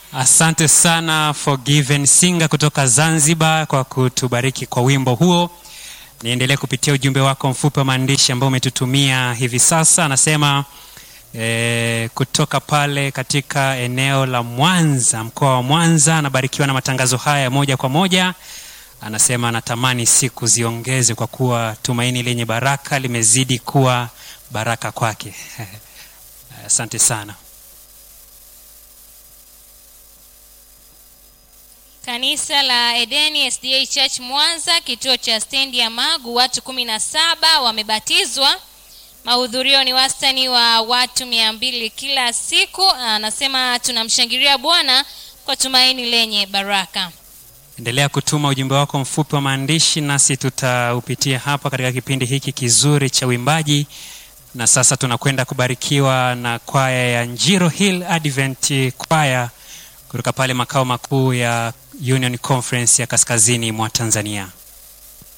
Asante sana Forgiven Singer kutoka Zanzibar kwa kutubariki kwa wimbo huo. Niendelee kupitia ujumbe wako mfupi wa maandishi ambao umetutumia hivi sasa. Anasema e, kutoka pale katika eneo la Mwanza, mkoa wa Mwanza, anabarikiwa na matangazo haya moja kwa moja. Anasema anatamani siku ziongeze kwa kuwa tumaini lenye baraka limezidi kuwa baraka kwake. Asante sana. Kanisa la Edeni SDA Church Mwanza, kituo cha stendi ya Magu, watu kumi na saba wamebatizwa. Mahudhurio ni wastani wa watu mia mbili kila siku. Anasema tunamshangilia Bwana kwa tumaini lenye baraka. Endelea kutuma ujumbe wako mfupi wa maandishi, nasi tutaupitia hapa katika kipindi hiki kizuri cha uimbaji. Na sasa tunakwenda kubarikiwa na kwaya ya Njiro Hill Advent Choir kutoka pale makao makuu ya Union Conference ya kaskazini mwa Tanzania.